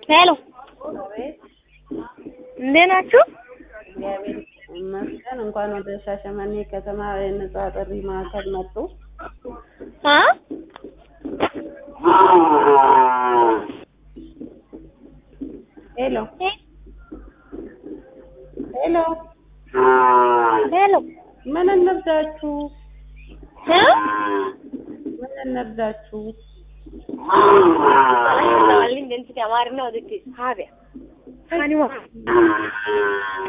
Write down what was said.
ሄሎ እንዴት ናችሁ? እግዚአብሔር ይመስገን። እንኳን ወደ ሻሸመኔ ከተማ የነጻ ጥሪ ማዕከል መጡ። አ ሄሎ ሄሎ፣ ሄሎ ምን እንርዳችሁ? እ ምን እንርዳችሁ? Waliin danti amaarina walitti haabya. Hani waa.